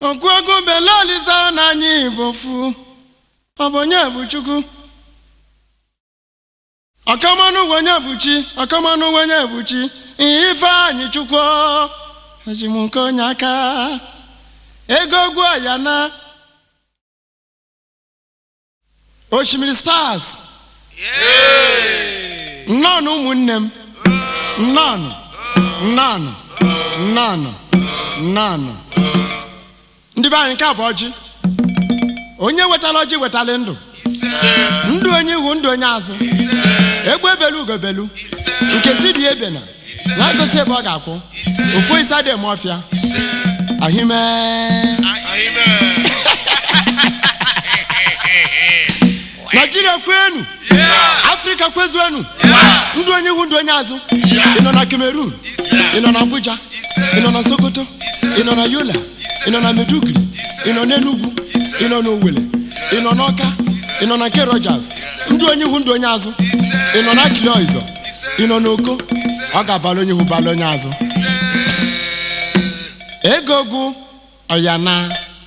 Ogwuogwu belaliza n'anya Igbo fu ọ bụ onye bụ Chukwu ọkamanụ onye bụ chi ọkamanụ onye bụ chi Ifeanyị Chukwu eji m nke onye aka ego ogwu ya na osimiri stars nnọọnụ ụmụnne m nnọọnụ nnọọnụ nnọọnụ nnọọnụ ndị be anyị nke a bụ ọjị onye wetara ọjị wetara ndụ ndụ onye ihu ndụ onye azụ egbe ebelu ugobelu nke si dị ebena na-egosi ebe ọ ga-akwụ ofu isa dị eme ọfịa ahime naijiria kwenu afrịka kwezuenu ndụ onye ihu ndụ onye azụ ị nọ na cameroon ị nọ na abuja ị nọ na sokoto ị nọ na yola ị nọ na meduguri ị nọ n'enugwu ị nọ n'owere ị nọ n'ọka ị nọ na nke rogers ndụ onye ihu ndụ onye azụ ị nọ na akili ọzọ ị nọ n'oko ọ ga-abala onye ihu bala onye azụ ego gụ ọyana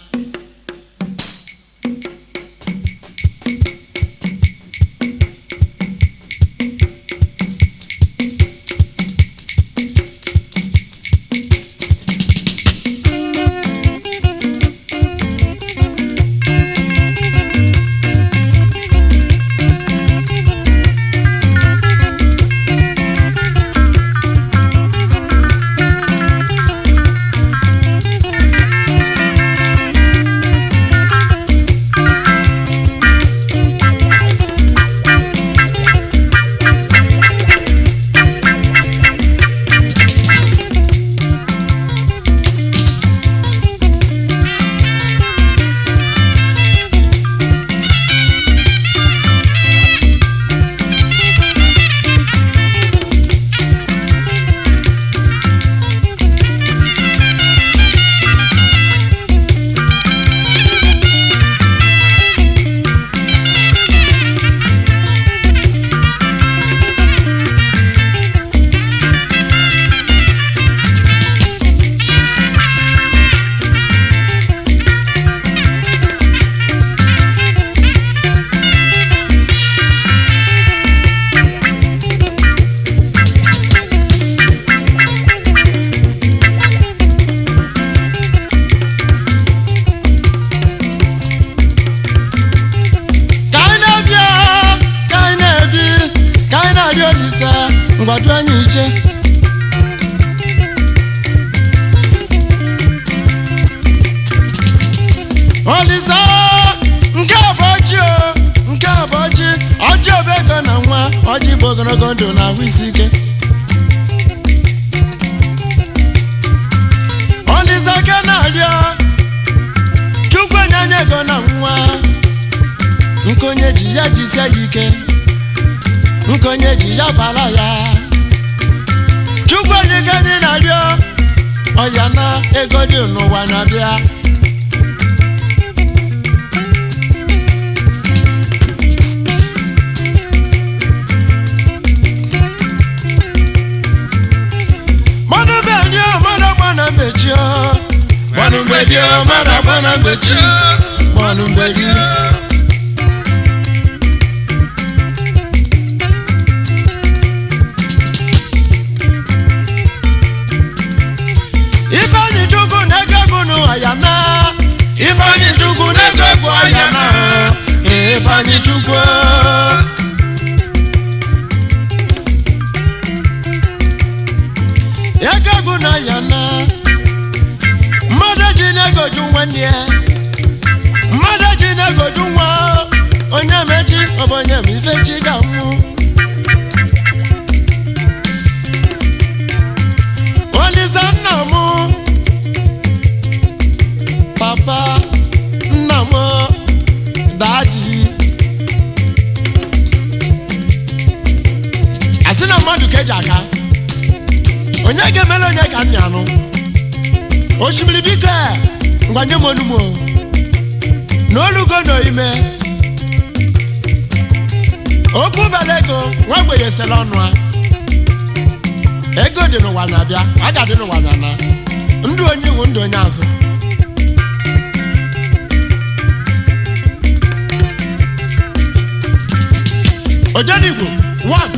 ka anyị na-ebia ka anyị na-ebi ka anyị na-arị olise ngwadu anyị iche olise nke a bụ ọjị o nke a bụ ọjị ọjị bụ ego na nwa ọjị bụ ogologo ndụ na ahụ isi ike olise ke na-arịọ chukwu enye anyị ego na nwa nkonye ji ya jisie ya ike nkonye ji ya bara ya chukwu onye ka anyị na-arịọ ọya na ego dị n'ụwa anya bịa mmanụ bedio mmadụ agba na mgbechi mmanụ mgbedio mmadụ agba na mgbechi mmanụ mgbedio Ifeanyi Chukwu na-ego egwu n'ụwa ya na Ifeanyi Chukwu na-ego egwu ya na Ifeanyi Chukwu ego egwu na ya na mmadụ ji na-egoju nwanne ya mmadụ ji na-egoju nwa onye mechi ọ bụ onye ma ife chi ga-anwụ Olisa nna m papa nna m dadi asị na mmadụ ka eji aka onye ga-emere onye ka nna anụ osimiri biko a, ngwa nye m onugbo na olugo na ime okwu bere ego nwa mgbenye sere ọnụ a ego dị n'ụwa na-abịa a ga-adị n'ụwa na na ndụ onye iwu ndụ onye azụ ojenigbo 1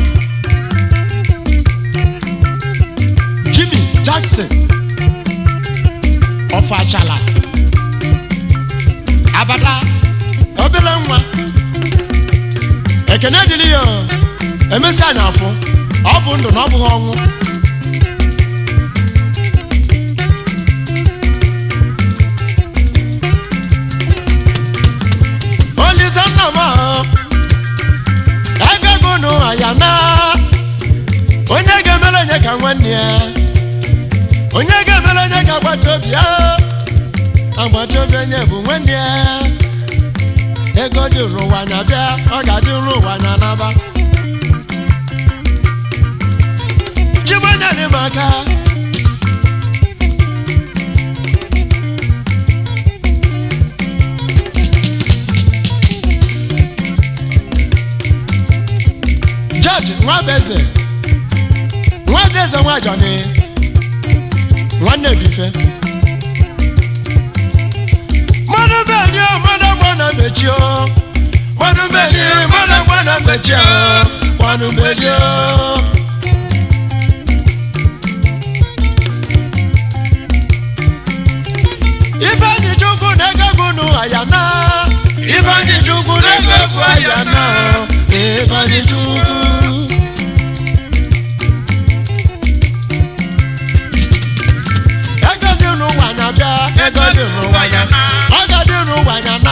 jimmy jackson ọfachala abada obere nwa ekene dịrị ya o. emesi anya afụ ọ bụ ndụ na ọ bụghị ọnwụ olise nna m ahụ ego gụnụ ya na onye ga-emere onye ka nwanne ya onye ga-emere onye ka agbata obi ya agbata obi onye bụ nwanne ya ego dị ụwa anya bịa ọ ga-adị ụwa anya n'aba chibonyere m aka jọji nwabeze nwadeze nwajọni nwanne bife mmanụ beni mmanụ gbana mechi o mmanụ beni mmanụ gbana mechi o mmanụ beni o Ifeanyi Chukwu na-egegbu nụ ayana Ifeanyi Chukwu na-egegbu ayana Ifeanyi Chukwu Ego dị n'ụwa nya bịa Ego dị n'ụwa nya Ego dị n'ụwa nya na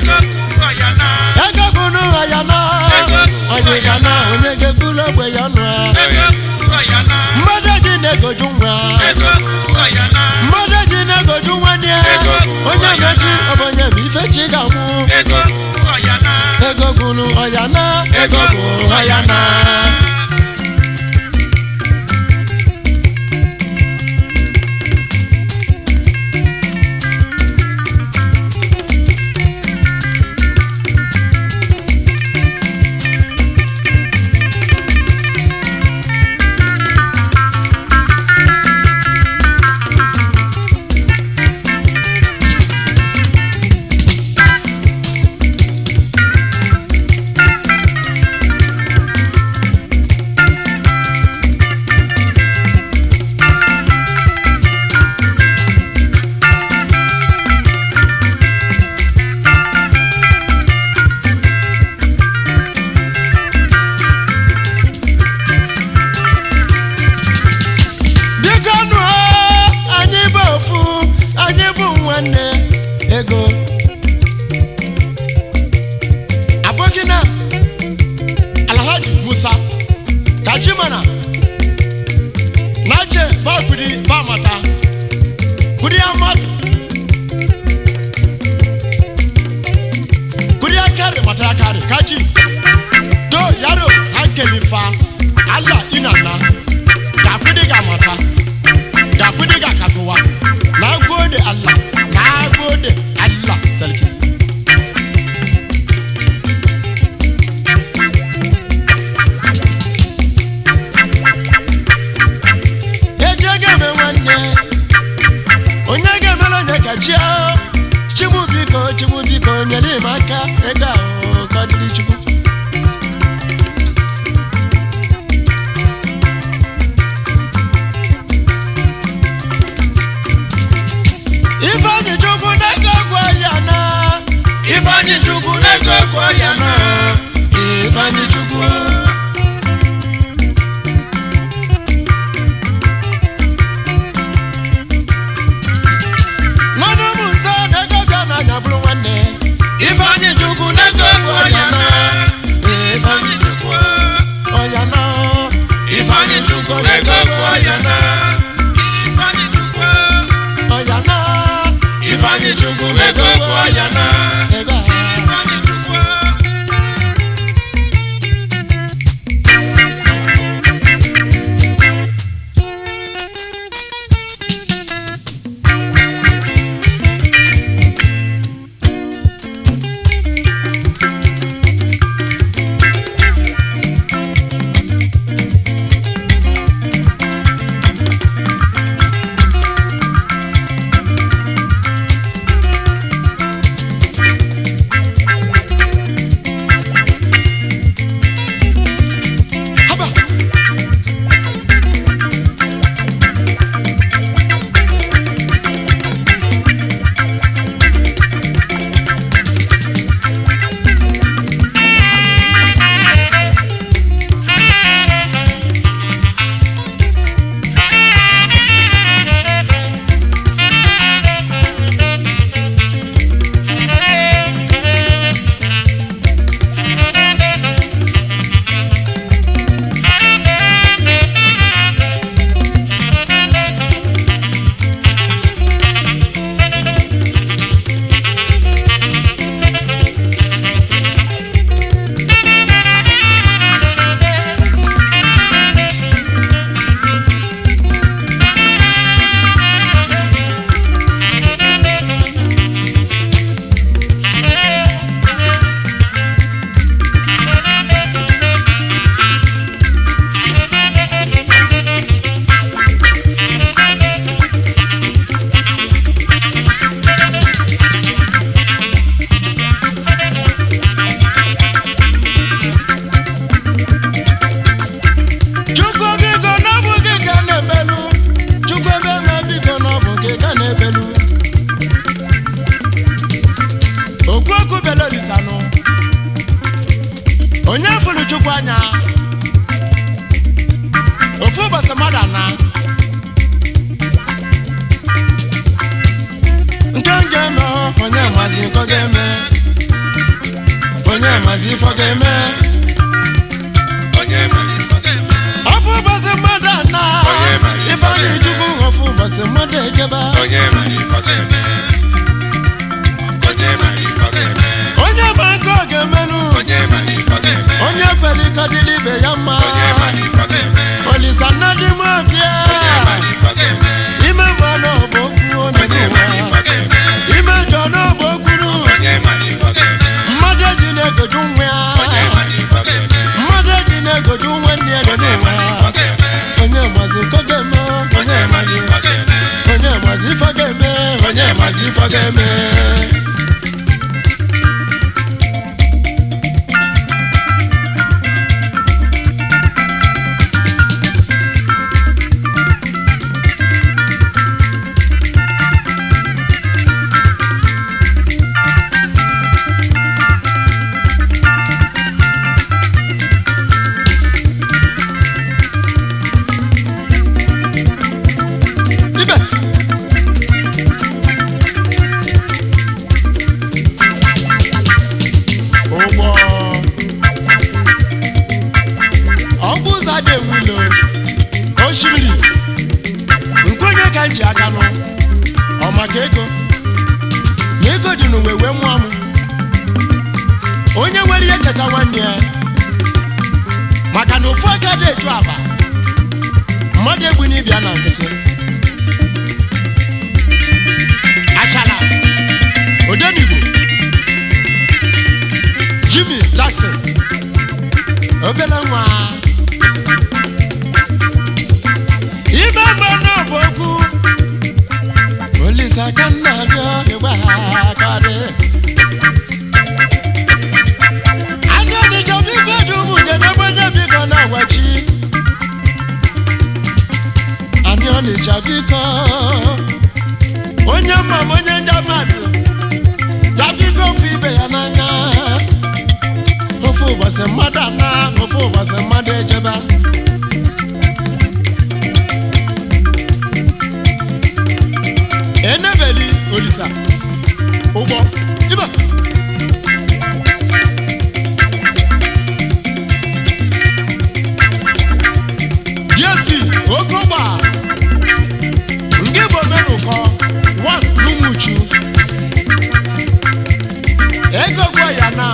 Ego bụ n'ụwa ya na Onye ga na onye ga-ekwulu ogbe ya nụ Mmadụ ji na-egoju nwa mmadụ ji na-egoju nwanne ya onye mechi ọ bụ onye bụ ife chi ga-anwụ ego gwuru ọya na ego bụ ọya na biko nụ anyị bụ ofu anyị bụ nwanne ego abụghị na alhaji musa kajimana naje bakudi bamata kudi amatu kudi akari mata akari kaji do yaro hankali fa allah inanna ga kudi ga mata ga kudi ga kasuwa na gode allah na gode allah sarki eji ego eme nwanne onye ga-emere onye ka chi ahụ chigbu biko chigbu biko nyere m aka ego ahụ ka ọ dịrị chukwu ifeanyi chukwu na-ego gwa ya na ifeanyi chukwu na-ego gwa ya na ifeanyi chukwu nwanne m nso na-ego bịa n'anya bụrụ nwanne ifeanyi chukwu na-ego gwa ya na ifeanyi chukwu ọya na Ifeanyi Chukwu na-ego gwa ya na Ifeanyi Chukwu ọya na Ifeanyi Chukwu na-ego gwa ya na ego a Ifeanyi Chukwu okwu okwu bele olisanụ onye fụrụ chukwu anya ofu ụbọchị mmadụ ana nke m ga-eme onye mazi nke ọ ga-eme onye mazi ife ọ ga-eme onye mara ife ọ ga-eme ofu ụbọchị mmadụ ana Onye mara ife ife ọ anyị ga-eme. chukwu ofu ụbọchị mmadụ ejebe onye mara ife ọ ga-eme onye mara ife ọ ga-eme onye ma nke ọ ga-emenụ onye mara ife ọ ga-eme onye kwere ike dịrị ibe ya mma onye mara ife ọ ga-eme olisa nna dị m obie onye mara ife ọ ga-eme ime mmanụ bụ okwu onye onye mara ife ọ ga-eme ime njọ n'ọbụ okwuru onye mara ife ọ ga-eme mmadụ eji na-egoju nwa ya onye mara ife ọ ga-eme mmadụ eji na-egoju nwanne ya dị onye n'ụwa mara ife ọ ga-eme onye mazi nke ọ ga-eme onye mara ife ọ ga-eme onye mazi ife ọ ga-eme onye mazi ife ọ ga-eme ibe ụgbọ ọgbụ ụzọ dị enwilo osimiri nke onye ka m ji aka nụ ọ maka ego na ego dị n'uwe wee mụọ m onye nwere ihe cheta nwanne ya maka na ofu aka dị eju aba mmadụ egbu n'ibia na nkịtị achara odenigbo jimmy jackson obere nwa ime mmanụ bụ okwu olise aka nna rịọ egbe ha karị anụ ọnịcha biko dị ụmụnye n'ebe onye biko na-agwachi anyị ọnịcha biko onye mma m onye njamasị ya biko ofu ibe ya n'anya ofu ụbọchị mmadụ ana ofu ụbọchị mmadụ ejebe enebeli olisa ụgbọ ibe dsp oke ụgbọ nke bụ omenụkọ one n'umuchu ego gwa ya now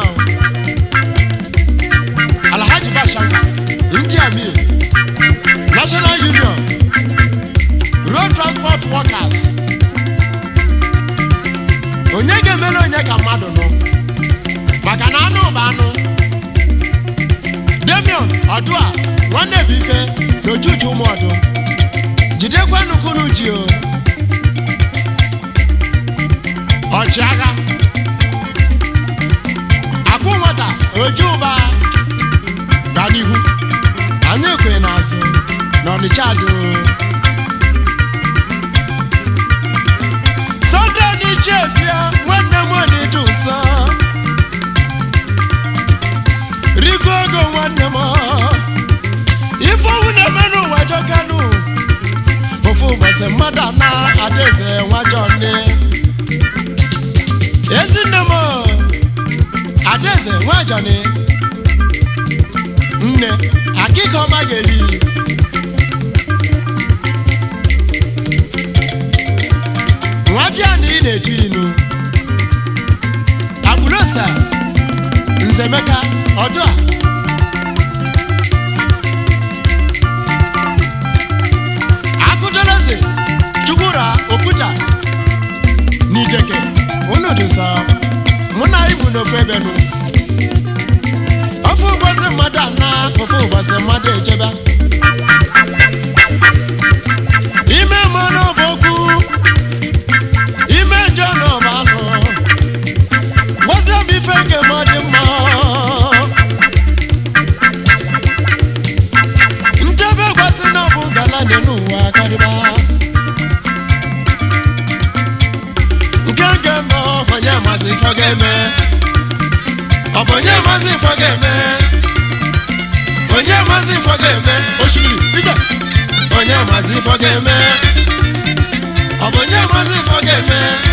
alhaji bashanga ndị amir national union road transport workers onye ga-emere onye ka mmadụ nụ maka na anụ bụ anụ demion ọdụa nwanne bụ ike na ojuju ụmụ ọdụ jidekwa nukunu ji o ọchịagha akụ nwata oju ụba ga n'ihu anyị kwe n'azụ na ọnịcha do sọnde n'iche bịa nwanne m dị nsọ rigo ogo nwanne m ife owu na-eme n'ụwa jọkanụ ofu ụbọchị mmadụ ana adaeze nwajọ nne ezinne m adaeze nwajọni nne akịka ọma ga-eri nwadị a na ị na-eju inu agbụrosa nzemeka ọdụ a akụdoleze chukwura okwucha n'ijeke unu dị nsọ mụ na ibu n'ofu ebe nụ ofu ụbọchị mmadụ ana ofu ụbọchị mmadụ ejebe ime mmanụ bụ okwu ime njọ na ọba anụ gwazie m ife nke m ọ dị mma ntebe gwasị na ọ bụ ngala dị n'ụwa karịba nke nke m onye ma maazị ifo ga-eme ọ bụ onye maazị ifo ga-eme onye maazị ifo ga-eme osimiri ije onye maazị ifo ga-eme ọ bụ onye maazị ifo ga-eme